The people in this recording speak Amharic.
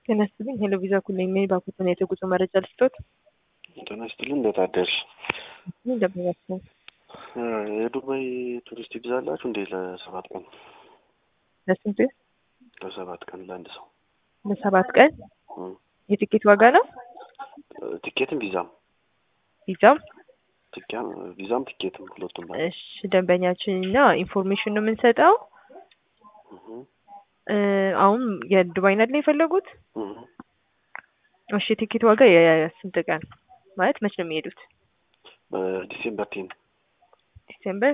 ጤና ይስጥልኝ። ሄሎ ቪዛ ኩለኝ ነኝ። ባኮተን የጉዞ መረጃ ልስጦት። ጤና ይስጥልኝ። እንዴት አደርሽ? እንደምናቸው የዱባይ ቱሪስት ቪዛ አላችሁ እንዴ? ለሰባት ቀን ለስንት? ለሰባት ቀን ለአንድ ሰው ለሰባት ቀን እም። የትኬት ዋጋ ነው? ቲኬትም ቪዛም ቪዛም? ትኪያም ቪዛም ቲኬትም ሁለቱም ላይ እሺ ደንበኛችን እና ኢንፎርሜሽን ነው የምንሰጠው። እህ እ አሁን የዱባይ ናት ላይ የፈለጉት? እህ እሺ የትኬት ዋጋ የስንት ቀን ማለት መች ነው የሚሄዱት? በዲሴምበር ቴን ዲሴምበር